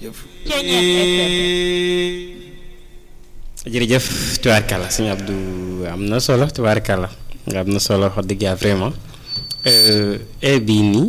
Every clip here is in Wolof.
jërëjëf jërëjëf tubaarkàlla sëñ Abdou am na solo tubaarkàlla nga am na solo wax dëgg yàlla vraiment heure bii nii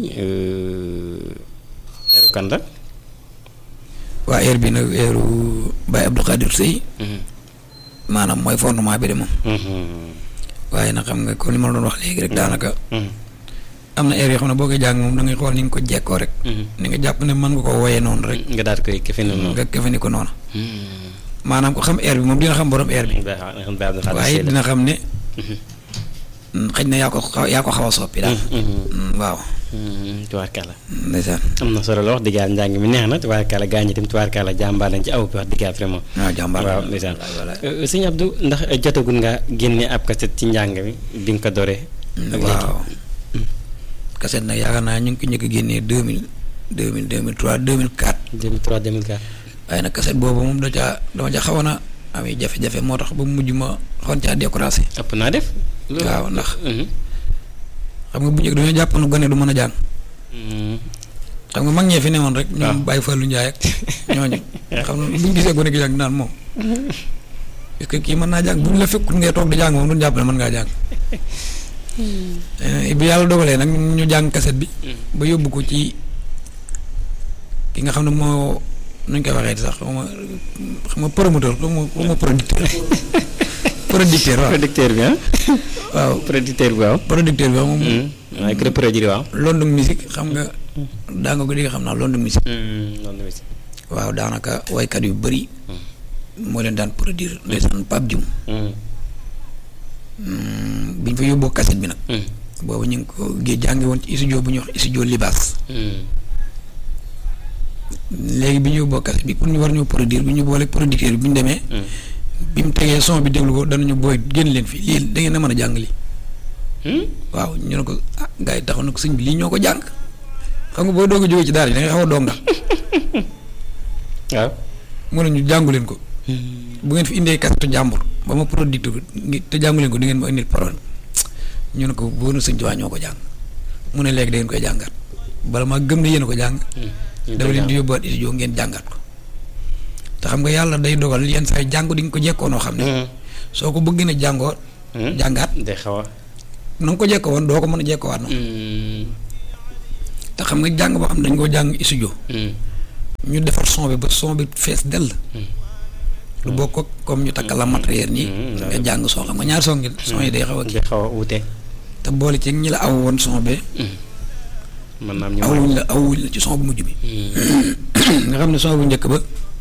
heure kan la waa heure bi nag heure Baye Abdou Khadir Sey maanaam mooy fondement bi de moom waaye nag xam nga comme li ma la doon wax léegi rek daanaka am na heure yoo xam ne boo koy jàng moom da ngay xool ni nga ko jekkoo rek ni nga jàpp ne mën nga ko woyee noonu rek nga daal koy këfe noonu nga këfe ni ko noonu maanaam ko xam heure bi moom dina xam borom heure bi waaye dina xam ne xëy na yaa ko xaw yaa ko xaw a soppi daal waaw tubaarkàlla ndeysaan am na solo la wax dëgg yàlla njàng mi neex na tubaarkàlla gaa ñi tam tubaarkàlla jàmbaar lañ ci aw bi wax dëgg yàlla vraiment waaw jàmbaar waaw ndeysaan sëñ Abdou ndax jotagul nga génne ab kaset ci njàng mi bi nga ko doree waaw kaset nag yaakaar naa ñu ngi ko njëkk a génnee deux mille deux mille deux mille trois deux mille quatre 2003 2004 waaye nag kaset boobu moom da caa dama ca xawoon a amee jafe-jafe moo tax ba mu mujj ma xawoon caa découragé ëpp naa def waaw ndax xam nga bu njëkk dañoo jàpp nu gone du mën a jàng xam nga mag ñee fi newoon rek ñoom Baye Fallou Ndiaye ak ñooñu xam nga bu ñu gisee gone gi jàng naan moom est-ce que kii mën naa jàng bu ñu la fekkul ngay toog di jàng moom duñu jàpp ne mën ngaa jàng bi yàlla dogalee nag ñu jàng kaset bi ba yóbbu ko ci ki nga xam ne moo nuñ koy waxee sax xaw ma xam nga promoteur xaw ma xaw ma producteur producteur waaw producteur bi ah waaw producteur bi waaw producteur bi waaw moom waaye ku produire waaw London musique xam nga daa nga ko di nga xam naa London musique London musique waaw daanaka waykat yu bëri moo leen daan produire ndeysaan Pape Dioum bi ñu fa yóbboo kaset bi nag boobu ñu ngi ko géej jàngi woon ci studio bu ñuy wax studio Libaas léegi bi ñu yóbboo kaset bi pour ñu war ñoo produire bi ñu boole producteur bi bu ñu demee bi mu tegee son bi déglu ko danañu booy génn leen fii lii da ngeen a mën a jàng lii waaw ñu ne ko ah gars yi taxaw na ko sëñ bi lii ñoo ko jàng xam nga boo doog a jógee ci daara yi da ngay xaw a donga waaw mu ne ñu jàngu leen ko bu ngeen fi indee kasetu jàmbur ba ma producteur bi te jàngu leen ko di ngeen ma indil problème ñu ne ko boo na sëñ Tuubaa ñoo ko jàng mu ne léegi da ngeen koy jàngat bala maa gëm ne yéen a ko jàng dafa leen di yóbbuwaat studio ngeen jàngat ko te xam nga yàlla day dogal yenn saa yi jàngu di nga ko jekkoo noo xam ne soo ko bëgg ne jàngoo jàngaat day xaw a na nga ko jekkoo woon doo ko mën a jekkoowaat noonu te xam nga jàng boo xam ne dañ koo jàng studio ñu defar son bi ba son bi fees dell lu bokk ak comme ñu takk la matériel nii nga jàng son xam nga ñaari son yi son yi day xaw a kii day xaw a wute te boole ci ñi la aw woon son bi man naam ñu awuñ la awuñ la ci son bu mujj bi nga xam ne son bu njëkk ba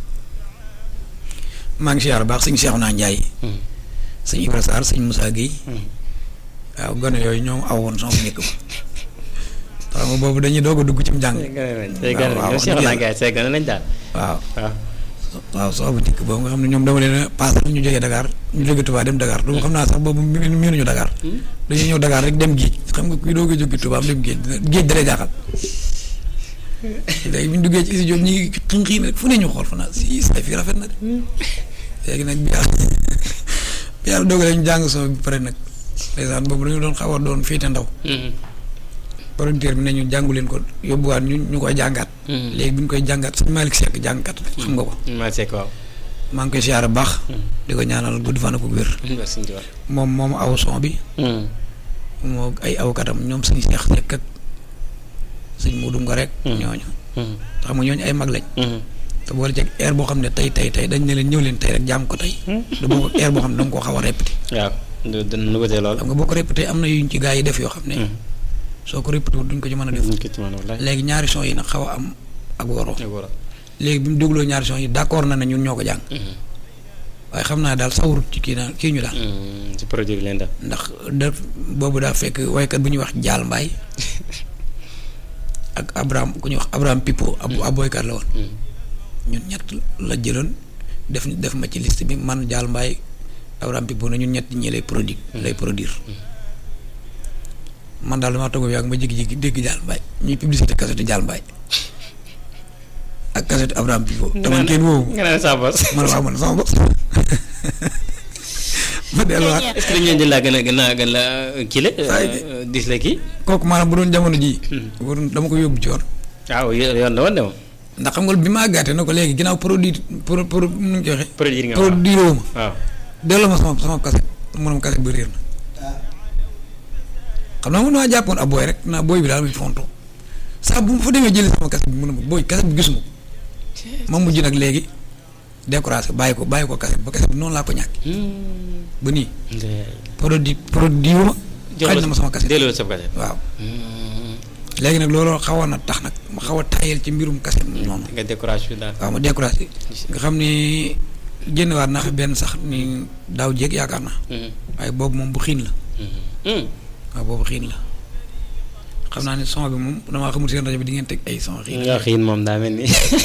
maa ngi siyaar baax sëñ Cheikhouna Ndiaye sëñ Ibra Sarr sëñ Moussa Guèye waaw gone yooyu ñoom aw woon son bu njëkk ba xam nga boobu dañuy doog a dugg ci mu jàng waaw nañ daal waaw waaw waaw soo bu njëkk boobu nga xam ne ñoom dama leen a paasal ñu jógee Dakar ñu jógee Touba dem Dakar du xam naa sax boobu miinuñu Dakar dañuy ñëw Dakar rek dem géej xam nga kuy doog a jóge Touba dem géej géej da lay jaaxal léegi bi ñu duggee ci studio ñi ngi xinxiin rek fu ne ñu xool fa naa si say fii rafet na de léegi nag bi yàlla bi yàlla dogalee ñu jàng soo bi pare nag ndeysaan boobu dañu doon xaw a doon féete ndaw producteur bi ne ñu jàngu leen ko yóbbuwaat ñu ñu koy jàngaat léegi bi ñu koy jàngaat sëñ Malick Seck jàngkat xam nga ko Malick Seck waaw maa ngi koy siyaare baax di ko ñaanal gudd fan ak wér moom moom aw son bi moo ay awkatam ñoom sëñ Cheikh Seck ak sëñ Modou nga rek ñooñu xam nga ñooñu ay mag lañ te boole ci air boo xam ne tey tey tey dañ ne leen ñëw leen tey rek jaam ko tey da boo ko air boo xam ne da nga koo xaw a répété waaw dana wutee lool xam nga boo ko répété am na yuñ ci gaa yi def yoo xam ne soo ko répété duñ ko ci mën a def léegi ñaari son yi nag xaw a am ak waroo léegi bi mu dégloo ñaari son yi d'accord na ne ñun ñoo ko jàng waaye xam naa daal sawarut ci kii naa kii ñu daal ci produire leen daal ndax da boobu daa fekk waykat bu ñuy wax Jaal Mbaay ak Abraham ku ñuy wax Abraham Pipo ab ab boykat la woon ñun ñett la jëloon def def ma ci liste bi man Jaal Mbaay Abraham Pipo na ñun ñett ñi lay produit lay produire man daal damaa toog ak ma jékki-jékki dégg Jaal Mbaay ñuy publicité cassette Jaal Mbaay ak cassette Abraham Pipo te man kenn woowu nga ne sa bos man waaw man sama bopp ma delluwaat est-ce que dañu leen di laa gën a gën a gën la kii la dis la kii kooku maanaam bu doon jamono jii bu doon dama ko yóbbu ci yoon waaw yoon la woon de moom ndax xam nga bi ma àggaatee na ko léegi ginnaaw produit pro pro nu ñu koy waxee. produit nga produit woo ma. waaw delloo ma sama sama kaset mu ne ma kaset bi réer na xam naa man maa jàppoon ab booy rek naa booy bi daal muy fonto saa bu ma fa demee jëlee sama kaset bi mu ne ma booy kaset bi gisuma ko ma mujj nag léegi découragé bàyyi ko bàyyi ko kaset ba kaset bi noonu laa ko ñàkk ba nii produit produit wu ma xañ na ma sama kaset delloo sa kaset waaw léegi nag loolu xawoon na tax nag ma xaw a tayal ci mbirum kaset noonu nga découragé daal waaw ma découragé nga xam ni génn waat naa fi benn sax ni daaw jéeg yaakaar naa waaye boobu moom bu xiin la waaw boobu xiin la xam naa ne son bi moom damaa xamul seen rajo bi di ngeen teg ay son xiin nga xiin moom daa mel ni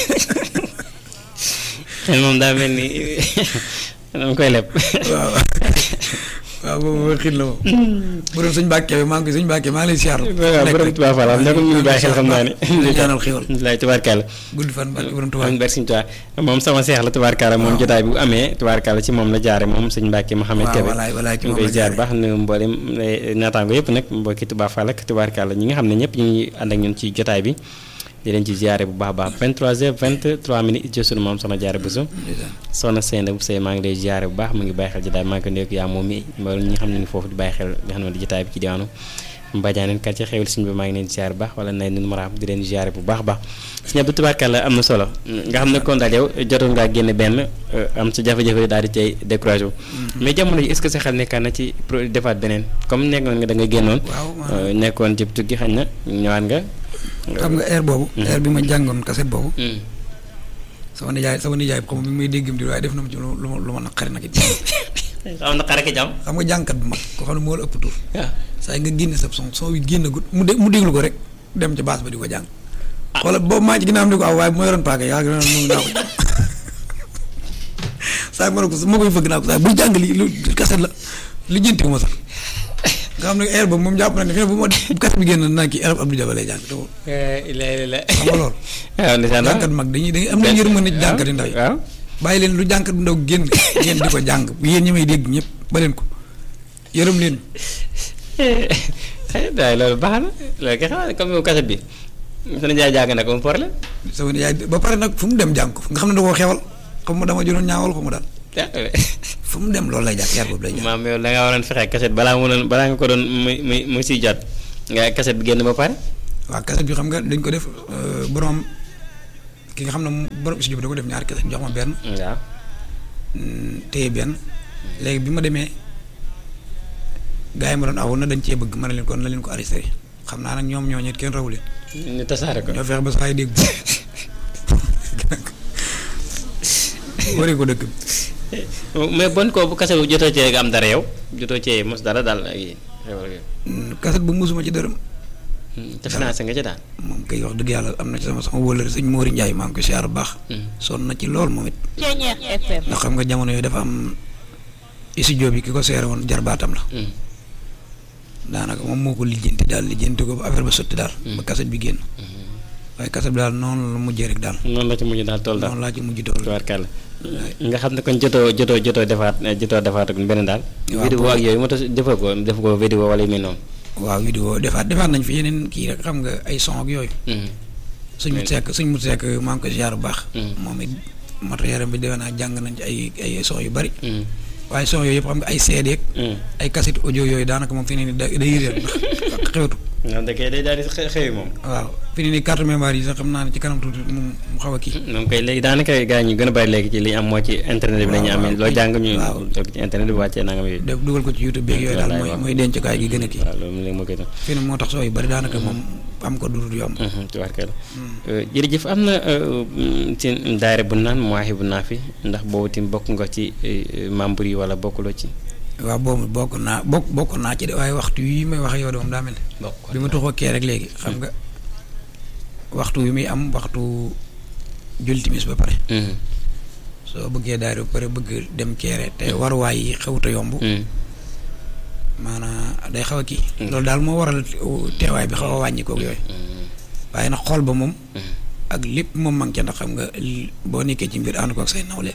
xiin moom daa mel ni dama koy leb waaw waaw boobu xiin la moom bu doon sëñ Mbàkke bi maa ngi koy sëñ Mbàkke maa ngi lay siyaar waaw borom Tuubaa Fall am nekk ñu ngi bàyyi xel xam naa ne di ñaanal xéwal lay tubaarkàlla gudd fan barke borom Tuubaa am sëñ Tuubaa moom sama seex la tubaarkàlla moom jotaay bu amee tubaarkàlla ci moom la jaare moom sëñ Mbàkke Mouhamed Kébé walaay walaay ci ñu moom koy la ziar jaare. baax nu mboolem naataango yëpp nag mbokki Tuubaa Fall ak tubaarkàlla ñi nga xam ne ñëpp ñu ngi ànd ak ñun ci jotaay bi di leen ci ziare bu baax a baax 23h 23 minutes ci sunu maam soxna jaare Bousso soxna Seyna bu Sey maa ngi lay ziare bu baax mu ngi bàyyi xel jotaay maa ngi ko nekk yaa moom mi mboolem ñi nga xam ne ni foofu di bàyyi xel li xam ne di jotaay bi ci diwaanu Mbadiane quartier xewul suñu bi maa ngi leen ziare bu baax wala nay nun maraam di leen ziare bu baax a baax suñu bu tubaarkàlla am na solo nga xam ne kon daal yow jotoon ngaa génne benn am sa jafe-jafe daal di cay découragé wu mais jamono ji est-ce que sa xel nekkaan na ci pro defaat beneen comme nekkoon nga da nga génnoon waaw euh, nekkoon ci tukki xañ na ñëwaat nga xam nga air boobu air bi ma jàngoon kaset boobu Hmm. sama nijaay sama nijaay bi xam mi ngi may déggam di waaye def na ma ci lu lu ma lu ma naqari nag it xam na xare ki jàmm xam nga jàngkat bu mag koo xam ne moo la ëpp tur waaw saa yi nga génne sa son son wi génn gut mu dé mu déglu ko rek dem ci baas ba di ko jàng wala boobu maa ci ginnaaw am di ko aw waaye bu ma yoroon paaka yaa ngi doon mun naa ko saa ma ne ko ma koy fëgg naa ko saa buy jàng lii lu kaset la li jëntiwu ma sax nga xam ne air boobu moom jàpp na ne fi ne bu ma bu kaset bi génn naa kii air Abdou Diaba lay jàng te wóor. ila ila xam nga loolu waaw ndeysaan jàngkat mag dañuy dañuy am na yërmande ci jàngkat yu ndaw yi waaw bàyyi leen lu jàngkat bu ndaw génn ngeen di ko jàng yéen ñi may dégg ñëpp ba leen ko yërëm leen waaye loolu baax na loolu kay xanaa comme kaset bi sunu jaay jàng na ko mu problème sama nijaay ba pare nag fu mu dem jàng ko nga xam ne da koo xewal xam ma dama jëloon ñaawal ko mu daal fu mu dem loolu lay jàng yar boobu lay jàng maam yow da ngaa waroon fexe kaset balaa mu doon balaa nga ko doon muy muy muy siy jot nga kaset bi génn ba pare waaw kaset bi xam nga dañ ko def euh, borom ki nga xam ne moom borom studio bi da ko def ñaari kaset jox ma benn waaw mm, téye benn léegi bi ma demee gars yi ma doon aw na dañ cee bëgg ma ne leen kon na leen ko arrêté xam naa nag ñoom ñoo ñet kenn rawu leen ñu tasaare ko ñoo fexe ba saa yi dégg waree ko dëkk bi mais bon ko bu kaset bu jotoo cee nga am dara yow jotoo cee mos dara daal ak yéen xewal gi Mm, kaset bu musuma ci dërëm te financé nga ci daal moom kay wax dëgg yàlla am na ci sama sama wóolare sëñ Mori Ndiaye maa ngi ko siyaar bu baax sonn na ci lool moom it Ceeñeex FM. ndax xam nga jamono yooyu dafa am studio bi ki ko seere woon jarbaatam la daanaka moom moo ko lijjanti daal lijjanti ko ba affaire ba sotti daal ba kaset bi génn waaye kaset bi daal noonu la mujjee rek daal noonu la ci mujj daal tool daal noonu laa ci mujj tool tubaarkàlla nga xam ne kon jotoo jotoo jotoo defaat jotoo defaat ak beneen daal Waaw, vidéo pour- ak yooyu moo tax defoo ko def ko vidéo wala yu mel noonu waaw vidéo defaat defaat nañ fi yeneen kii rek xam nga ay son ak yooyu suñ mu sekk suñ mu sekk maa ngi ko siyaar bu baax moom it matériel bi defe naa jàng nañ ci ay ay son yu bari waaye son yooyu yëpp xam nga ay CD ak ay cassette audio yooyu daanaka moom fi ne nii da day réer ndax xewtu non da kay day daal di xe- xewi moom waaw fi ne nii carte mémoire yi sax xam naa ne ci kanam tuuti mu mu xaw a kii moom kay léegi daanaka gars yi ñu gën a bari léegi ci li ñu am moo ci internet bi la ñu waaw, amee waaw. loo jàng ñu waaw. toog ci internet bi wàccee nangam yooyu def dugal ko ci YouTube beeg yooyu daal Wallaay, mooy waaw. mooy dencukaay gi gën a kii waaw loolu léegi moo koy doon fi ne moo tax soo yu bari daanaka moom am ko dudul yomb tubaarkalla jërëjëf am na ci daayira bu naan Mawaahibu Naafi ndax boobu tim bokk nga ci eh, membre yi wala bokkuloo ci waaw boobu bokk naa bokk bokk naa ci de waaye waxtu yi may wax ak yow de moom daa mel ne bokk bi ma toxoo kee rek léegi xam nga waxtu wi muy am waxtu julli timis ba pare soo bëggee daayira ba pare bëgg dem keere te waruwaay yi xewuta yomb maanaam day xaw a kii loolu daal moo waral teewaay bi xaw a wàññi koog yooyu waaye nag xool ba moom ak lépp moom manqué ndax xam nga li- boo nekkee ci mbir ànd ko ak say nawle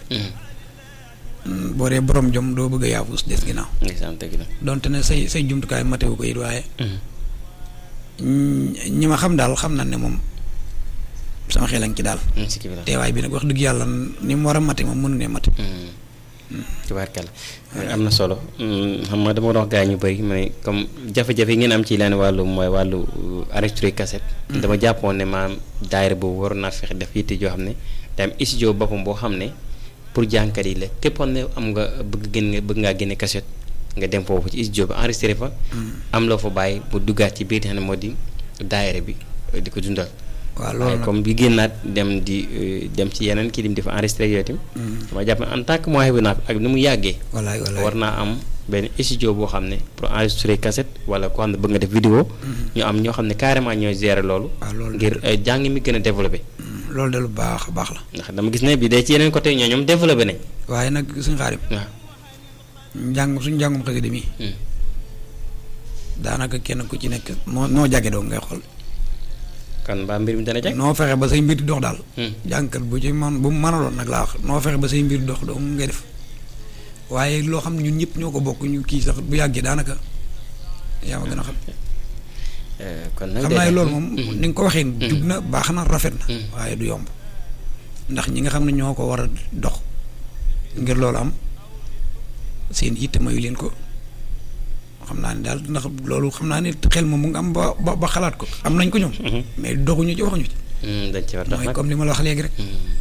mm, boo dee borom jom doo bëgg a yaafus des ginnaaw ndeysaan dëgg la donte ne say say jumtukaay matewu ko it waaye ñi ñi ma xam daal xam na ne moom sama xel a ngi ci daal sikki bi la teewaay bi nag wax dëgg yàlla ni mu war a mate moom mënu ne mate tubaarkalla am na solo xam nga dama doon wax gaa ñu bëri ma ne comme jafe-jafe yi ngeen am ci leen wàllu mooy wàllu enregistré cassette dama jàppoon ne maam daayira boobu waroon naa fexe def yitte joo xam ne day am studio boppam boo xam ne pour jànkat yi la képpoon ne am nga bëgg gën nga bëgg ngaa génne cassette nga dem foofu ci studio bi enregistré fa am loo fa bàyyi mu duggaat ci biir xam ne moo di daayira bi di ko dundal waaw loolu waaye nag comme bi génnaat dem di dem ci yeneen kii dim di fa enregistré yooyu tamit dama jàpp ne en tant que moyen bi naa ak ni mu yàggee walaay walaay war naa am benn studio boo xam ne pour enregistrer cassette wala koo xam ne bëgg nga def vidéo ñu am ñoo xam ne carrément ñooy gérer loolu waaw loolu ngir jàng mi gën a développé loolu de lu baax a baax la ndax dama gis ne bi day ci yeneen côté ñoo ñoom développé nañ waaye nag suñu xaarim waaw njàng suñu njàngum xasida mi daanaka kenn ku ci nekk noo noo jage doo ngay xool kon mbaa mbir mi dana jag noo fexe ba say mbir di dox daal Hmm. jàngkat bu ci man bu mu mënaloon nag laa wax noo fexe ba say mbir dox doo ngay def waaye loo xam ne ñun ñëpp ñoo ko bokk ñu kii sax bu yàggee daanaka yaa ma gën a xam Eh, kon nag xam day naa ne def. loolu moom ni nga ko waxee jub na baax na rafet na Hmm. waaye du yomb ndax ñi nga xam ne ñoo ko war a dox ngir loolu am seen itte mayu leen ko xam naa ne daal ndax loolu xam naa ne xel moom mu ngi am ba ba ba xalaat ko am nañ ko ñoom Mhm. mais doxuñu ci waxuñu ci Hmm, dañ ci war a dox mooy nag comme li ma la wax léegi rek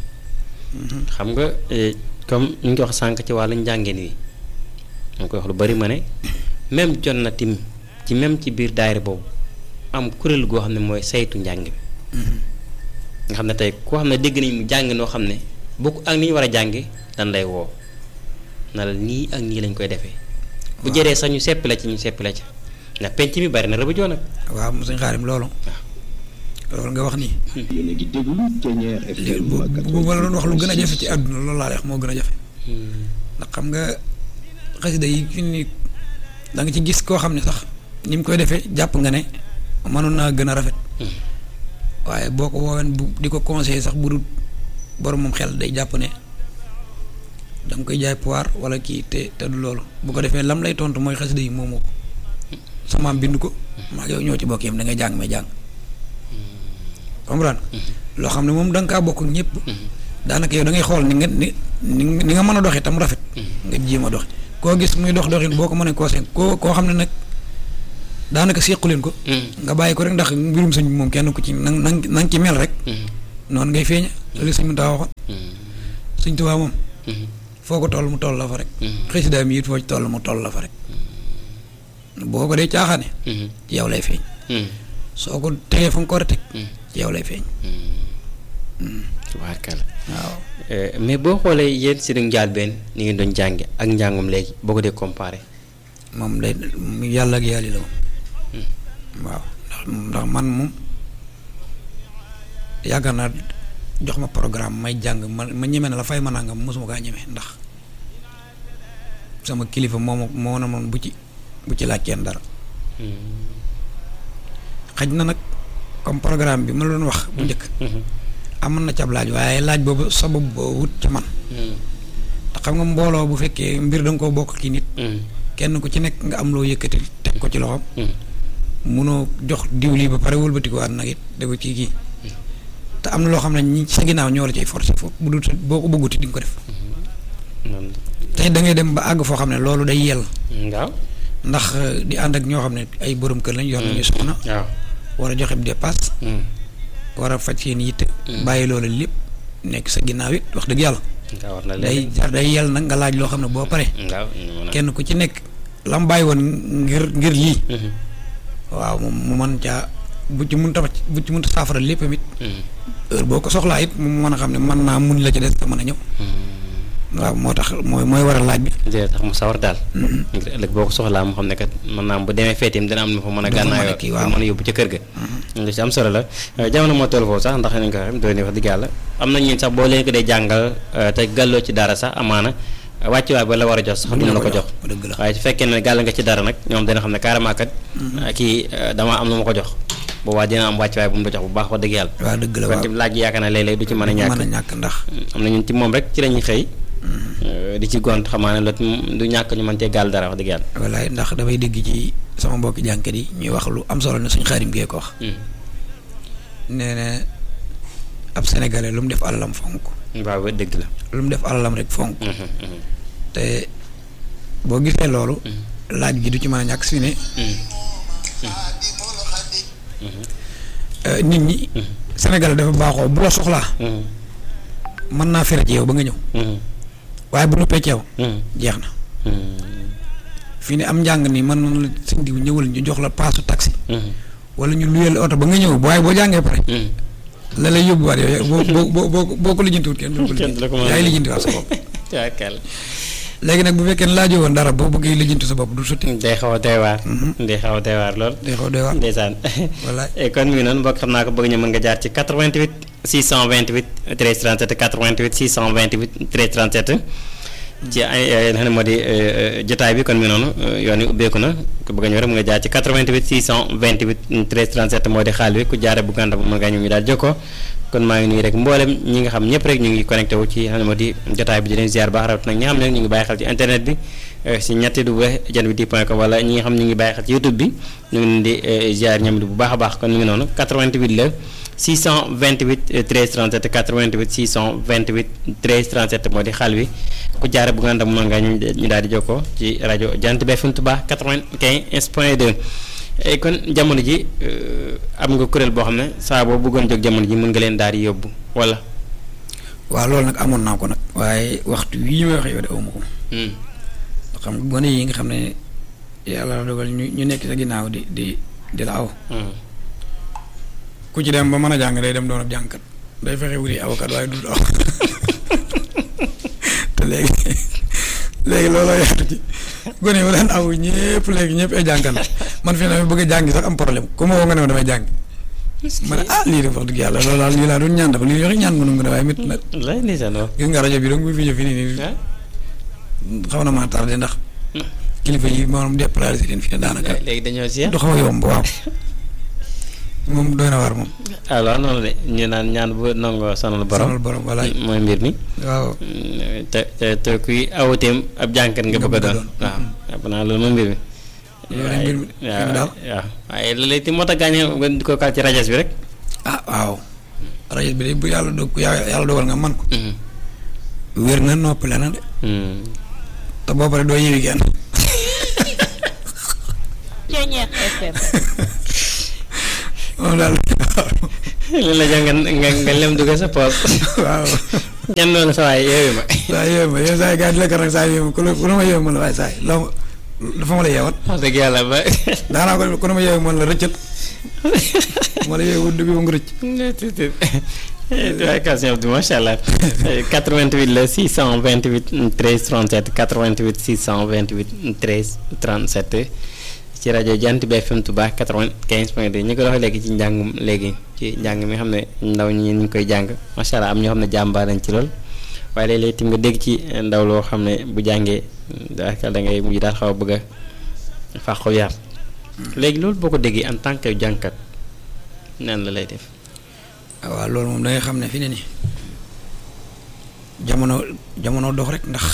xam nga eh, comme ñu ngi wax sànq ci wàllu njàngin wi ñu koy wax lu bari ma ne même jot na tim ci même ci biir daayira boobu am kuréel goo xam ne mooy saytu njàng bi nga xam ne tey koo xam ne dégg nañ mu jàng noo xam ne bokk ak ni ñu war a jànge dan lay woo na la nii ak nii lañ koy defee bu jëree sax ñu seppi la ci ñu seppi la ci ndax penc mi bari na rëbëjoo nag waaw mu suñ xaarim loolu loolu nga wax nii yéen a ngi déglu Thiéniere li FM bu bu ma la doon wax lu gën a jafe ci àdduna loolu laa lay wax moo gën a jafe ndax xam nga xasida yi fi ni da nga ci gis koo xam ne sax ni mu koy defee jàpp nga ne mënoon naa gën a rafet waaye boo ko wooween bu di ko conseillé sax bu dul borom moom xel day jàpp ne da nga koy jaay pouvoir wala kii te te du loolu bu ko defee lam lay tontu mooy xasida yi moomu ko samaam bind ko maa ngi yow ñoo ci bokk yam da ngay jàng may jàng comprendre loo xam ne moom da nga kaa bokk ak ñëpp daanaka yow da ngay xool ni nga ni ni ni nga mën a doxee tam rafet nga jéem a doxe koo gis muy dox doxin boo ko mënee koo seen koo koo xam ne nag daanaka sequ leen ko nga bàyyi ko rek ndax mbirum sëñ bi moom kenn ku ci na na na nga ci mel rek noonu ngay feeña loolu sëñ mu taa waxoon sëñ Tuubaa moom foo ko toll mu toll la fa rek xësidaa mi it foo ci toll mu toll la fa rek boo ko dee caaxaane ci yow lay feeñ soo ko tegee fa nga ko war a teg ci yow lay feeñ tubaarkalla waaw Eh, mais boo xoolee yéen si njaal benn ni ngeen doon jànge ak njàngum léegi boo ko dee comparé moom day yàlla ak yàlla la moom waaw ndax ndax man moom yaakaar naa jox ma programme may jàng ma ma ñeme na la fay ma nangam mosuma kaa ñeme ndax sama kilifa moo ma moo na moom bu ci bu ci laaj kenn dara xaj na nag comme programme bi ma la doon wax bu njëkk amoon na cab laaj waaye laaj boobu sabab boo wut ci man te xam nga mbooloo bu fekkee mbir da nga koo bokk ki nit kenn ku ci nekk nga am loo yëkkati teg ko ci loxoom munoo jox diw lii ba pare wëlbatikuwaat nag it dégg ci kii te am na loo xam ne ñi sa ginnaaw ñoo la cay forcé foofu bu dul boo ko bëgguti di nga ko def tey da ngay dem ba àgg foo xam ne loolu day yell waaw ndax eh, di ànd ak ñoo xam ne ay borom kër lañ yor nañu soxna waaw war a joxe dépasse war a faj seen yitte bàyyi loolu lépp nekk sa ginnaaw it wax dëgg yàlla nga war na day léegi jar day yell nag nga laaj loo xam ne boo pare waaw kenn ku ci nekk lam bàyyi woon ngir ngir lii waaw moom mu mën caa bu ci mun ta bu ci mun ta saafara lépp tamit heure boo ko soxlaa it mu mën a xam ne mën naa mun la ci des te mën a ñëw waaw moo tax mooy mooy waral laaj bi dina tax mu sawar daal ngir ëllëg boo ko soxlaa mu xam ne kat mën naa am bu demee feetim dina am na fa mën a Du fa mën a gànnaayoo kii, pour waaw. mën a yóbbu ca kër ga lu ci am solo la Eh, jamono moo toll foofu sax ndax nañ ko xam doon wax dëgg yàlla am na ñun sax boo leen ko dee jàngal eh, te gàlloo ci dara sax amaana wàccuwaay ba la war a jox sax duñu la ko jox dëgg la waaye su fekkee ne gàll nga ci dara nag ñoom dina xam ne carrément kat eh, kii eh, dama am lu ma ko jox boobaa dina am wàccuwaay bu mu la jox bu baax wax dëgg yàlla waaw dëgg la kon waaw tim laaj yi yaakaar naa léeg-léeg du ci mën a ñàkk mën a ñàkk ndax am na ñun ci moom rek ci lañuy xëy eh, di ci gont xamaa ne lot du ñàkk ñu mën cee gàll dara wax dëgg yàlla wallaay ndax damay dégg ci sama mbokki jànkat yi ñuy wax lu am solo ne suñ xaarim gee ko wax Hmm. nee na ab sénégalais lu mu def alalam fonk waaw ba dëgg la. lu mu def alalam rek fonk Mhm, mhm, te boo gisee loolu laaj gi du ci mën a ñàkk si ne euh, nit ñi sénégalais dafa baaxoo bu la soxlaa mhm, mën naa fere ci yow ba nga ñëw mhm, waaye bu noppee ci yow mhm, jeex na mhm, fii ne am njàng nii mën na la sëñ diw ñëwal ñu jox la paasu taxi mhm, wala ñu luyeel oto ba nga ñëw waaye boo jàngee pare mhm. la lay yóbbuwaat yow boo boo boo boo boo ko lijjantiwut kenn du ko Kenn du la ko mën a lijjanti yaay lijjantiwaat sa bopp Tubaarkàlla. léegi nag bu fekkee ne laajoo woon dara boo bëggee lijjanti sa bopp du sotti day xaw a doy waar. day xaw a doy waar lool. day xaw doy waar ndeysaan wallaay Eh, kon mi ngi noonu mbokk xam naa ko bëgg ñu mën nga jaar ci 88 628 13 37 88 628 13 37 ci ay ay nga xam ne moo di eh, eh, jotaay bi kon mi ngi noonu eh, yoon wi ubbeeku na ku bëgg a ñëw rek mu nga jaar ci 88 628 13 37 moo di xaal wi ku jaare bu gànta bu mën ngaa ñëw ñu daal jokkoo kon maa ngi nuyu rek mboolem ñi nga xam ñëpp rek ñu ngi connecté wu ci xam ne moo di jotaay bi di leen ziar baax rawat nag ñi nga xam ne ñu ngi bàyyi xel ci internet bi eh, si ñetti du jant bi di point com wala ñi nga xam ñu ngi bàyyi xel ci youtube bi ñu ngi leen di eh, ziar ñoom di bu baax a baax kon mi ngi noonu 88 la 628 eh, 13 37 88 628 13 37 moo di xaal wi ku jaare bu nganda mën nga ñu ñu daal di jokkoo ci rajo jant bi FM Touba 95 point 2 Eh, kon jamono ji eh, am nga kuréel boo xam ne saa boo bëggoon jóg jamono ji mën nga leen daal di yóbbu wala. waaw loolu nag amoon naa ko nag waaye waxtu wii may wax yow de awma ko Hmm. xam nga gone yi nga xam ne yàlla dogal ñu ñu nekk sa ginnaaw di di di la aw Hmm. ku ci dem ba mën a jàng day dem doon ab jàngkat day fexe wuti avocat waaye du aw te léegi léegi looloo yaatu ci gone yi ma daan aw ñëpp léegi ñëpp ay jàngkat la man fi ne bëgg a jàngi sax am problème ku ma woo nga ne ma damay jàng ma ne ah lii de wax dëgg yàlla loolu daal lii laa doon ñaan dafa lii yoxe ñaan mënu nga ne waaye métti na lay ndeysaan waaw. gis nga rajo bi donc bu fi ñëw fii nii nii ah xaw na maa tardé ndax kilifa yi maanaam déplacé leen fi ne daanaka léegi dañoo si du xaw a yomb waaw moom doy na waar moom alors noonu de ñu naan ñaan bu nangoo sonal borom sonal borom walaay mooy mbir mi waaw Mm, te te te kuy awateem ab jànkat nga Nga bëgg a bëgg a doon doon. waaw jàpp naa loolu mooy mbir mi Loolu mooy mbir mi. waaye- Fii ne daal. waaw waaye léeg-léeg ti moo tax gaañee nga di ko kal ci rajas bi rek ah waaw rajo bi de bu yàlla dog yàlla dogal nga man ko Mhm. wér na noppale na de Mm. te boo paree doo yewi kenn Ceñeex FM moom daal li la jox nga nga nga lem dugg sa poos waaw ñan noonu sa waay yeewu ma saa yeewu ma yow saa yi gars yi di la nag saa yeewu ma ku la ku la ma yeewu ma la waaye saa yi loo ma dafa ma la yeewal wax dëgg yàlla ba daanaa ko ku la ma yeewu ma la rëccal ma la yeewu du bi ba nga rëcc waaye question bi macha allah 88 la 628 13 37 88 628 13 37 ci rajo Jant bi FM Touba 95 point 2 ñu ko doxee léegi ci njàngum léegi ci njàng mi xam ne ndaw ñi ñu ngi koy jàng macha allah am ñoo xam ne jàmbaar nañ ci lool waaye léeg-léeg tim nga dégg ci ndaw loo xam ne bu jàngee daanaka da ngay mujj daal xaw a bëgg a fàqu yar léegi loolu boo ko déggee en tant que jàngkat nan la lay def. waaw loolu moom da ngay xam ne fi ne ni jamono jamono dox rek ndax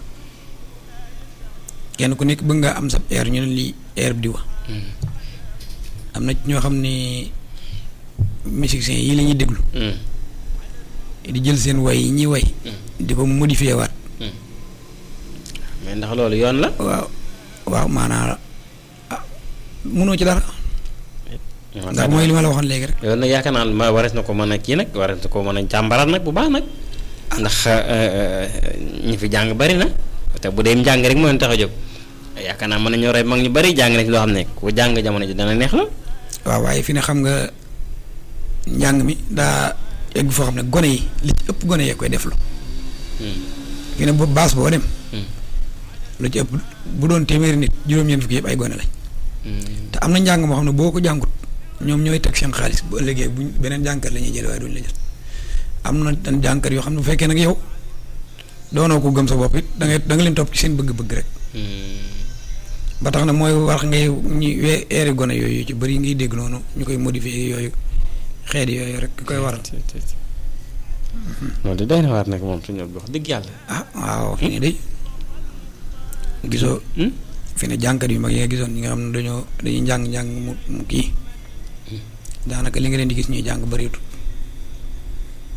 kenn ku nekk bëgg nga am sa air ñu ne lii air bi di wax am na ci ñoo xam ne musiciens yi la ñuy déglu Mm. di jël seen way yi ñuy way di ko modifié waat mais ndax loolu yoon la. waaw waaw maanaam ah munoo ci dara ndax mooy li ma la waxoon léegi rek yoon nag yaakaar naa ma warees na ko mën a kii nag warees na ko mën a jàmbaraat nag bu baax nag. ndax ñi fi jàng bari na te bu dee njàng rek moo leen tax a jóg yaakaar naa mën nañoo rey mag ñu bari jàng nañ ci loo xam ne ku jàng jamono ji dana neex la. waaw waaye fi ne xam nga njàng mi daa egg foo xam ne gone yi li ci ëpp gone yee koy def lu fi ne bu baas boo dem lu ci ëpp bu doon téeméeri nit juróom-ñeent fukki yëpp ay gone lañ te am na njàng moo xam ne boo ko jàngut ñoom ñooy teg seen xaalis bu ëllëgee buñ beneen jànkat la ñuy jël waaye duñ la jël am na tan jànkat yoo xam ne bu fekkee nag yow doonoo ko gëm sa bopp it da ngay da nga leen topp ci seen bëgg-bëgg rek ba tax na mooy wax ngay ñu wee eeri gone yooyu ci bëri ngay dégg noonu ñu koy modifier yooyu xeet yooyu rek ki koy waral loolu de doy na waar nag moom suñu wax dëgg yàlla. ah waaw fi ne de gisoo fi ne jànkat yu mag yi nga gisoon ñi nga xam ne dañoo dañuy njàng njàng mu mu kii daanaka li nga leen di gis ñuy jàng bëreetul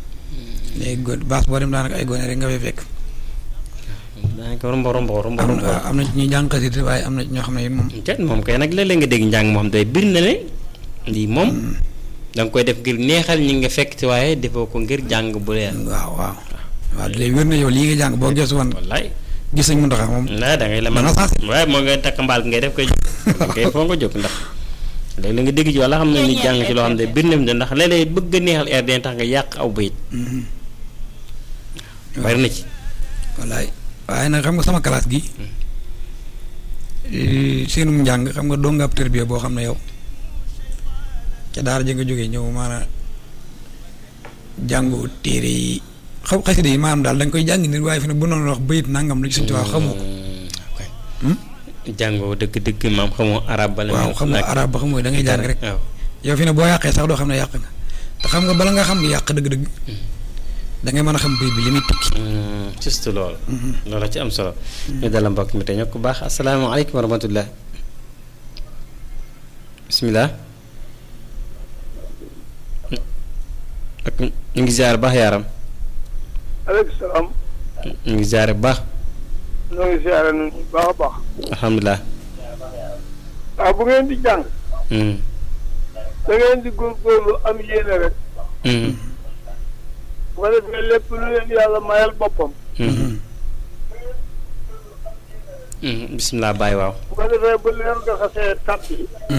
léegi gone baas boo dem daanaka ay gone rek nga fay fekk. daanaka rombo rombo rombo am rombo na am na ci ñuy jàng xasida waaye am na ci ñoo xam ne it moom. te moom kay nag léeg-léeg nga dégg njàng moo xam day bir na ne lii moom da nga koy def ngir neexal ñi nga fekk ci waaye defoo ko ngir jàng bu leer waaw waaw. waaw léegi wér na yow lii nga jàng boo gëstu woon wallaay gis nañ mu ndox moom. waaye da ngay la man Dana sensé. waaye moo ngay takk mbaal ngay def koy jóg kay foo nga jóg ndax léegi la nga dégg ci walla xam ne ni jàng ci loo xam ne bir na ne ndax léeg-léeg bëgg a neexal air dina tax nga yàq aw bayit bari na ci wallaay waaye nag xam nga sama classe gi seenum njàng xam nga doo nga ab tërbiya boo xam ne yow ca daara ja nga jógee ñëw maanaam jàngu téere yi xaw xasida yi maanaam daal da nga koy jàng nit waaye fi ne bu noonu wax bayit nangam la ci suñu tubaab xamoo ko Hmm? jàngoo dëgg-dëgg maam xamoo arab bala waaw xam nga arab ba xamoo da ngay jàng rek waaw yow fi ne boo yàqee sax doo xam ne yàq nga te xam nga bala nga xam yàq dëgg-dëgg da ngay mën a xam bayit bi li muy tukki juste loolu loolu ci am solo ñu dala mbokk mi te ñoo ko baax asalaamaaleykum wa rahmatullah bisimilah ak ñu ngi ziare baax yaaram aleykum salaam ñu ngi ziare bu baax ñoo ngi siyaare nu bu baax a baax alhamdulilah waaw bu ngeen di jàng Mm. da ngeen di góorgóorlu am yéene rek Mm. bu ko defee lépp lu leen yàlla mayal boppam Mm. Mm. bisimilah Baye waaw bu ko defee bu leen nga xasee tàbbi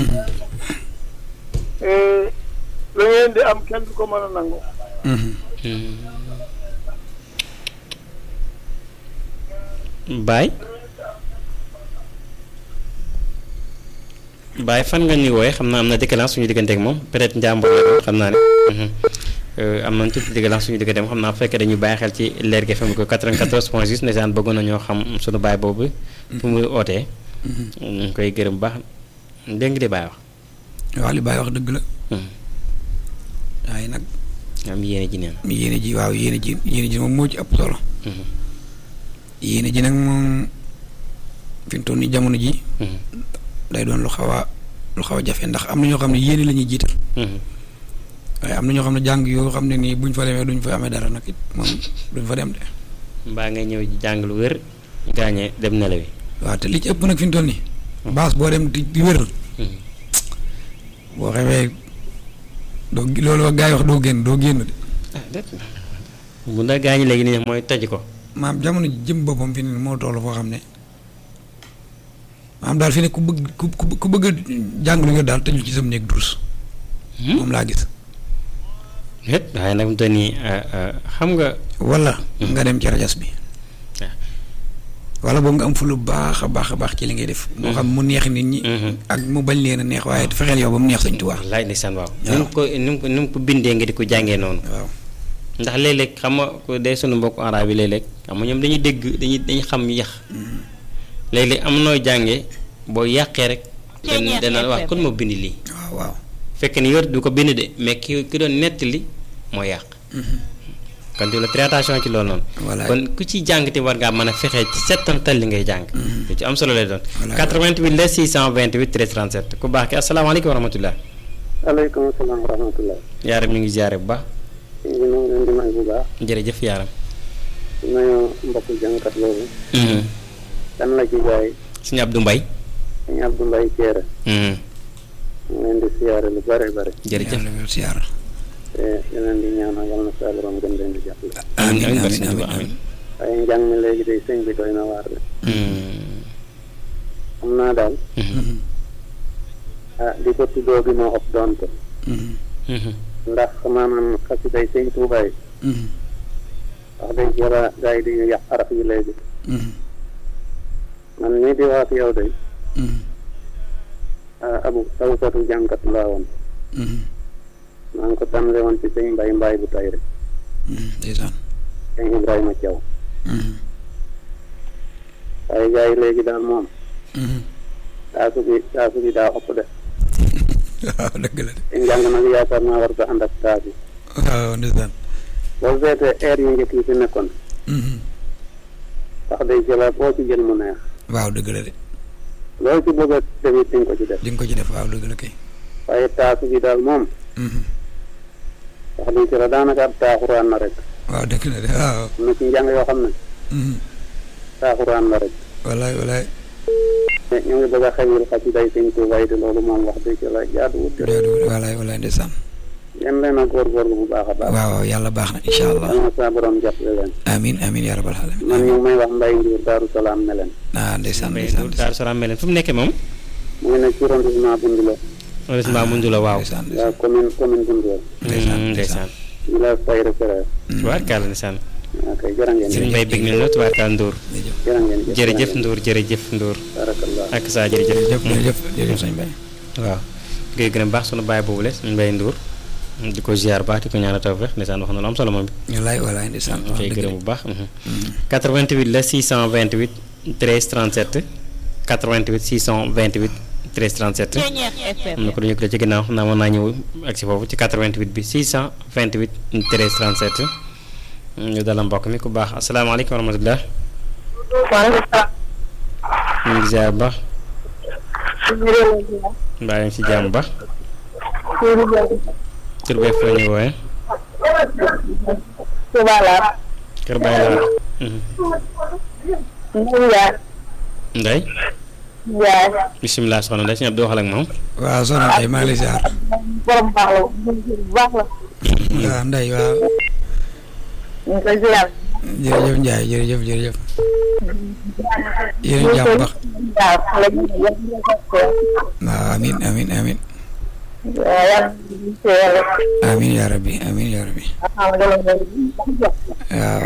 la ngeen di am kenn du ko mën a nangu Baye Baye fan nga ñuy wooye xam naa am na décalage suñu digganteeg moom peut-être njàmbur la doon xam naa ne mhm. Euh, am nañ tuuti décalage suñu digganteeg moom xam naa bu fekkee dañuy bàyyi xel ci leer gi FM ko 94 point 6 ndeysaan bëggoon na ñoo xam suñu baay boobu fu muy ootee ñu ngi koy gërëm bu baax dégg nga di Baye wax waaw li Baye wax dëgg la Mhm. waaye nag am yéene ji neen yéene ji waaw yéene ji yéene ji moom moo ci ëpp solo Mhm. yéene ji nag moom fi mu toll nii jamono ji Mhm. day doon lu xaw a lu xaw a jafe ndax am na ñoo xam ne yéene la ñuy jiital Mhm. waaye am na ñoo xam ne jàng yoo xam ne nii buñ fa demee duñ fa amee dara nag it moom duñ fa dem de mbaa ngay ñëw jàng lu wér gaañee dem nelawi waaw te li ci ëpp nag fi mu toll nii baas boo dem di di wéral Mhm. boo xewee doo loolu wax gaa yi wax doo génn doo génn de ah déet bu ndax gaañi léegi nii mooy toj ko maam jamono ji jëm boppam fi ne moo toll foo xam ne maam daal fi ne ku bëgg ku ku ku bëgg a jàng lu wér daal tëjul ci sam néeg durus moom laa gis déet waaye nag mu toll nii xam nga wala nga dem ci rajas bi wala boobu nga am fu lu baax a baax a baax ci li ngay def moo xam mu neex nit ñi ak mu bañ leen a neex waaye fexeel yow ba mu neex Sëñ Tuubaa wallaay ndeysaan waaw waaw. ni mu ko ni mu ko ni mu ko bindee nga di ko jàngee noonu waaw ndax léeg-léeg xam nga ko dee sunu mbokku araab yi léeg-léeg xam nga ñoom dañuy dégg dañuy dañuy xam yax léeg-léeg am nooy jàngee boo yàqee rek dan Ceeñeer dana wax FM. kon moo bind lii waaw waaw fekk ni yor du ko bind de mais ki ki doon nettali moo yàq kon di la très attention ci loolu noonu Voilà. kon ku ci jàng te war ngaa mën a fexe ci settantal li ngay jàng lu ci am solo lay doon Voilà. 88 la 628 13 37 ku baax ki asalaamaaleykum wa rahmatullah aleykum salaam wa rahmatullah yaaram ñu ngi ziare bu baax ñu ngi nangu leen di may bu baax jërëjëf yaaram nuyu mbokku jàngkat boobu kan la ci jaay suñu Abdou Mbaye sëñ Abdou Mbaye Thiéré Mhm. ñu leen di siyaare lu bare bare jërëjëf yàlla wér siyaar te di leen di ñaanal yal na saa borom gën leen di jàppale amiin amiin amiin amiin amiin amiin waaye njàng mi léegi day sëñ bi doy na waar de Mhm. xam naa daal Mhm. ah di ko tuddoo bi moo ëpp doonte Mhm. Mhm. ndax maanaam xasiday sëñ Tuubaa yi Mhm. wax dëgg yàlla gars yi di yàq araf yi léegi Mhm. man mii di wax ak yow de Mhm. ah abu tawsatu jànkat laa woon Mhm. maa ngi ko tàmle woon ci sëñ mbay mbaay bu tay rek Mhm. ndeysaan sëñ Ibrahima Thiaw Mhm. waaye gars yi léegi daal moom Mhm. taasu bi taasu bi daa ëpp de waaw dëgg la de te njàng nag yaakaar naa war ko ànd ak taas yi waaw ndeysaan boo seetee air yu njëkk yi fi nekkoon Mhm. wax day jëlaat boo ci jël mu neex waaw dëgg la de loolu ci bëgg a def it dinga ko ci def di nga ko ci def waaw dëgg la kay waaye taasu bi daal moom Mhm. wax dëgg yàlla daanaka ab taaxuraan na rek waaw dëgg la de waaw am na ci njàng yoo xam ne Mhm. saaxuraan la rek wallaay wallaay te ñu ngi bëgg a xewil xaj day sëñ Tuubaa yi te loolu moom wax dëgg la jaaduwut te déedéet wallaay wallaay ndeysaan yéen leen a góorgóorlu bu baax a baax waaw waaw yàlla baax na incha allah yal na saa borom jàppale leen amin amin yaa rabbal alamin man ñu ngi may wax mbay njuur daaru salaam ne leen ah ndeysaan Mbay ndeysaan Ndour Daaru Salaam mel fu mu nekkee moom mu ngi nekk ci arrondissement Bundulo heureusement mu la waaw ndeysaan ndeysaan waaw commune commune Bundulo ndeysaan Mm, ndeysaan ndeysaan village Sayre Frère tubaarkàlla ndeysaan ok jërë ngeen sëriñ jëf Mbay bég nañ la tubaarkàlla Ndour jërë ngeen jëf jërëjëf Ndour jërëjëf Ndour barakallah ak saa jërëjëf jërëjëf jërëjëf jërëjëf sëñ Baye waaw koy gën a baax sunu baay boobu le suñu Mbay Ndour di ko ziar baax di ko ñaanal tawfeex ndeysaan wax na lu am solo moom bi wallaay wallaay ndeysaan ñu wax koy dëgg gërëm de. bu baax 88 la 628 13 37 88 628 13 37 Ceñeex FM. am na ko dañu ko ci ginnaaw xam naa mën naa ñëw ak si foofu ci 88 bi 628 13 37 ñu dalal mbokk mi ku baax asalaamaaleykum wa rahmatulah waaleykum salaam. ñu ngi ziar bu baax mbaa yaa ngi si jàmm bu baax tur beeg foo ñu wooyee Touba laa. kër Baye Laat Ndeye Ndiaye. Ndey Ndiaye. bisimilah soxna Ndey si ñëpp di waxal ak moom waaw soxna Ndeye maa ngi lay ziar borom baax la bu baax la. waaw Ndeye waaw ñu ngi koy ziar. jërëjëf Ndiaye jërëjëf jërëjëf yéen a jàmm baax waaw xale bi ñu ngi koy waaw amin amin amin waaw yàlla ñu ci yàlla. amin yaa rabbi amin yaa rabbi alhamdulilah. waaw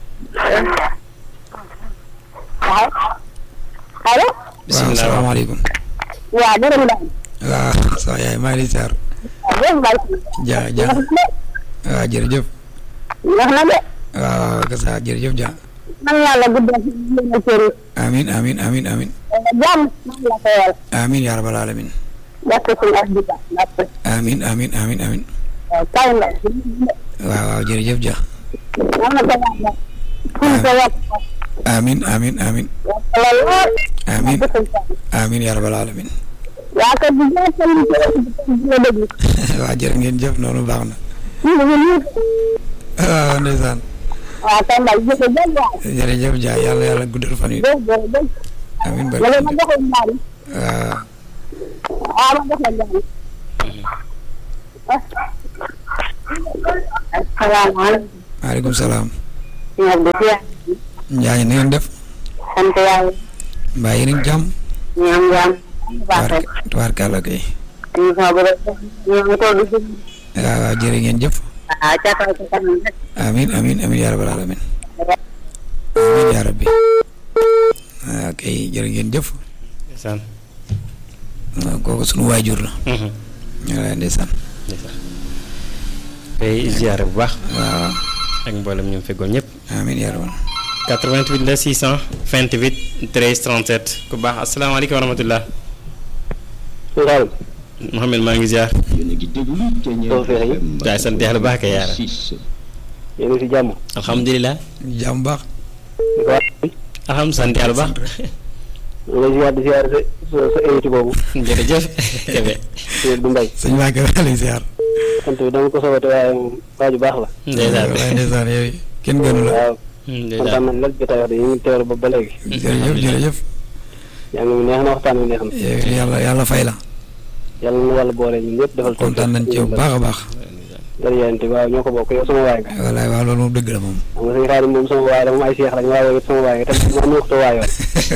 waaw. allo. waaw bisimilah salaamaaleykum waaw borom daal. waaw sama yaay maa ngi lay ziar waaw borom daal. ja ja waaw jërëjëf wax na de. waaw kasa jërëjëf ja man yàlla guddal ci yéen a cëri. amin amin amin amin jàmm man la ko yàlla. amin yaa rabbal alamin ndaxte suñu ak dita ndaxte. amin amin amin amin waaw kaw la. waaw waaw jërëjëf ja man na ko yàlla. fu ko yàq. amin amin amin yàlla lool. amin amin yaa rabbal alamin waa kër gi gën a sëñ bi di la déglu. waaw jërë ngeen jëf noonu baax na ñu ngi nii. waaw ndeysaan waaw kay mbay jërëjëf waay. jërëjëf ja yàlla yàlla guddal fan yi jërëjëf jërëjëf. amin ma leen ma barke joxoon ñaari. waaw waaw ma joxoon ñaari. asalaamaaleykum. maaleykum salaam ñu ngi di ziar. Njaañ na ngeen def sant yàlla. mbaa yéen a ngi jàmm ñu am jàmm. baax rek. tubaar tubaarkàlla kay ñu fa bëgg a ñu ngi toog di si. waaw waaw jërë ngeen jëf ah ca kaw ca kanam rek. amin amin amin yaa rabbal alamin amin yaa rabbi waaw kay jërë ngeen jëf ndeysaan waaw kooku sunu waajur la Mhm. waaw ndeysaan ndeysaan tey ziare bu baax waaw ak mboolem ñu ngi feggoon ñëpp amin yaa rabbal 88 la 628 13 37 ku baax asalaamaaleykum wa rahmatulah Sall Mouhamed maa ngi ziar yéen a ngi déglu Ceñeer Tawfekh yi. FM waaye sant yàlla baax kay yaara six yéen a si jàmm. alhamdulilah jàmm baax alhamdulilah sant yàlla baax ñu ngi lay ziar di ziar sa sa sa invité boobu. jërëjëf Kébé Seydou du Mbaye. sëñ Mbacke maa lay ziar sant bi dama ko soobate waaye moom waa ju baax la. ndeysaan waaye ndeysaan yow kenn gënu la waaw ndeysaan kontaan nañ la jotaay wax de ñu ngi teewlu ba ba léegi. jërëjëf jërëjëf yaa ngi neex na waxtaan wi neex na. yow yàlla yàlla fay la yàlla na yàlla boole ñun ñëpp defal. kontaan nañ ci yow bu baax a baax jërëjëf waaw ñoo ko bokk yow sama waay nga. wallaay waaw loolu moom dëgg la moom xam nga sëñ Xaadim moom sama waay la moom ay seex lañ waaye yow it sama waay nga te man ñu ko waayoon.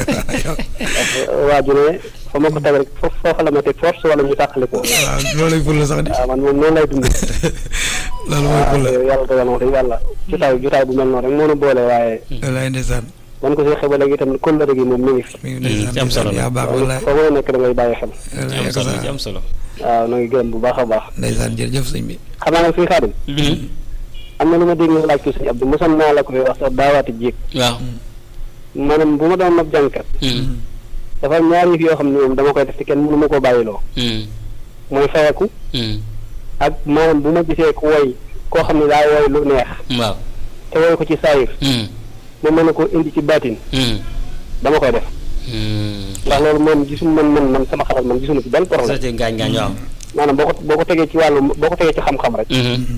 waa ju ne fa ma ko teg rek foofu foofa la ma teg force wala ñu tàqali ko. waaw loolu lay ful la sax di waaw man moom noonu lay dund. loolu mooy ful la waaw yàlla dogal na wax dëgg yàlla jotaay jotaay bu mel noonu rek moo nu boole waaye wallaay ndeysaan man ko seexee ba léegi itam kóllëre gi moom mi ngi fi. mi ngi ci am solo ndeysaan la. yaa baax wallaay foo mën a nekk da ngay bàyyi xel. wallaay am ak solo ci sa am solo waaw na ngi gërëm bu baax a baax. ndeysaan jërëjëf sëñ bi xam naa nag suñu xaadim am na lu ma dégg nga laaj ko sëñ Abdou mosoon naa la koy wax sax daawaati jéeg waaw maanaam bu ma doon ab jànkat dafa am ñaari yëf yoo xam ne moom dama koy def te kenn mënu ma koo bàyyiloo mooy fayeku ak maanaam bu ma gisee ku woy koo xam ne daa woy lu neex waaw te woy ko ci saayir ma mën a ko indi ci baatin dama koy def ndax loolu moom gisuñu man man man sama xalaat man gisuñu ci benn problème société ngaañ ngaañ waaw maanaam boo ko boo ko tegee ci wàllu boo ko tegee ci xam-xam rek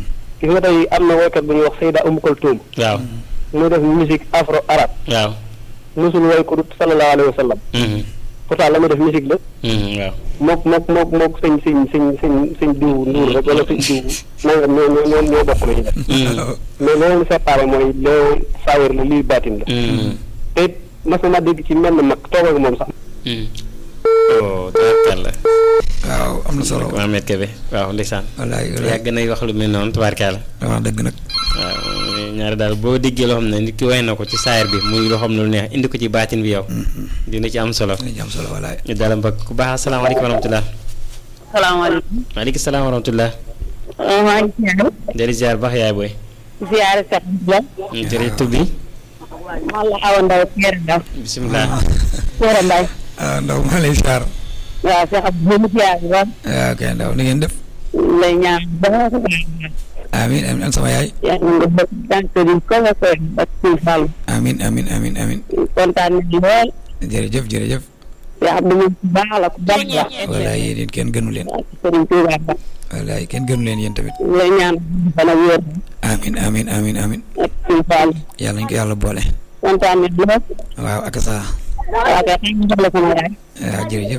gis nga tey am na woykat bu ñuy wax Seyda Umu Kulthum waaw muy def musique afro arabe waaw mosul woy ko dut sallallahu alayhi wa sallam Mhm. pourtant la muy def musique la Mhm, waaw mook mook mook mook sëñ sëñ sëñ sëñ sëñ diw nduur rek wala sëñ diw nangam ñoo ñoo ñoo ñoo bokk la ci def Mhm. mais loolu séparé mooy lee saayir la lii baatin la Mhm. te it mas na ma dégg ci mel mag toog ak moom sax Mhm. oh tabarkàlla waaw am na solo Mohamed Kébé waaw ndeysaan wallaay wallaay yàgg nay wax lu mel noonu tabarkàlla wax dëgg nag waaw ñaari daal boo déggee loo xam ne nit ki way na ko ci saayir bi muy loo xam ne lu neex indi ko ci baatin bi yow dina ci am solo dinañ am solo wallaay ñu daal mbokk ku baax asalaamaaleykum wa rahmatulah salaamaaleykum. maaleykum salaam wa rahmatulah maa ngi ziar. jëri ziar baax yaay booy ziare Seck Ndiaye. jëri tur bi man la Awa Ndaw Kéré Ndaw. bisimilah Kéré Ndaw. ah ndaw maa lay siyaar waaw Seck ab bu mu ziar ba. waaw kay ndaw ni ngeen def lay ñaan ba nga ko baax. amin amin ak sama yaay yaa ngi nga bëgg tànk di ko nga koy ak suñu Fall. amin amin amin amin kontaan nañu lool. jërëjëf jërëjëf yaa xam ne moom ku baax la ku baax la. wallaay yéen it kenn gënu leen ak Serigne Touba ba. wallaay kenn gënu leen yéen tamit lay ñaan fan ak wér amin amin amin amin ak suñu Fall. yàlla nañ ko yàlla boole kontaan nañu lool. waaw ak sa waaw kay xam nga la sama yaay. waaw jërëjëf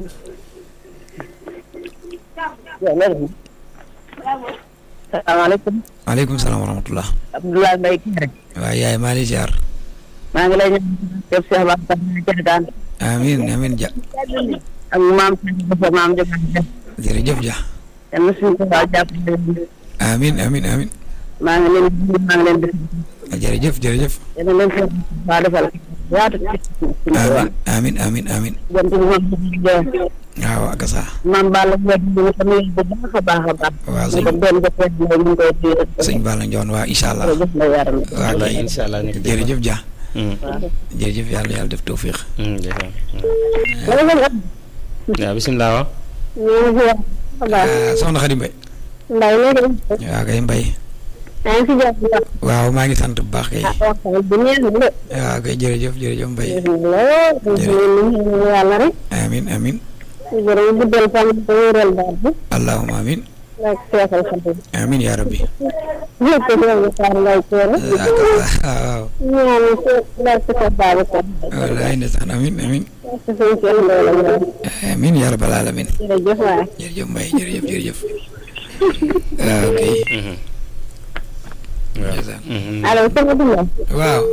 salaamaaleykum. maaleykum salaam wa rahmatullah Abdoulaye Mbaye Kéré. waaw yaay maa lay siyaar maa ngi lay ñaan képp Cheikh Ba Kéré amin amin ja ak maam Seydou maam Jokalante. jërëjëf ja yal na suñu tubaab jàppale leen. amin amin amin maa ngi leen di maa ngi leen di jërëjëf jërëjëf yal na leen seen waa defal yaatu ci suñu tubaab. amin amin amin amin jant bi moom di jox waaw ak sa maam Balla Ndiaye di ko nuyu bu baax a baax a baax. waaw ñu sëñ ko doon def rek mooy ñu ngi koy téye rek. sëñ Balla Njoon waaw incha allah jërëjëf la yaram. waaw wallaay kay incha allah ñu ko déglu. jërëjëf ja Mm, jërëjëf yàlla yàlla def tawfiq mm, ndeysaan. wala nga xam. waaw bisimilah waaw ñu ngi fi wax. ah soxna Xadi Mbay Mbaye léegi. waaw kay Mbay maa ngi si jàpp bu baax. waaw maa ngi sant bu baax kay ah waxtaan bi neex na de. waaw kay jërëjëf jërëjëf Mbay lool. ñu yàlla rek. amin amin jërëjëf guddal fan ba wéral baat bi. allahumma amin ak seexal xam bi. amin yaa rabbi ñëpp ñoo ngi faar ngay teere. waaw ñaan si ndax si ko baabu ko. wallaay ndeysaan amin amin si suñ seen loolu ñaan. amin yaa rabbal alamin jërëjëf waay. jërëjëf Mbay jërëjëf jërëjëf waaw kay Mhm. waaw ndeysaan Mhm. allo sëñ Abdoulaye. waaw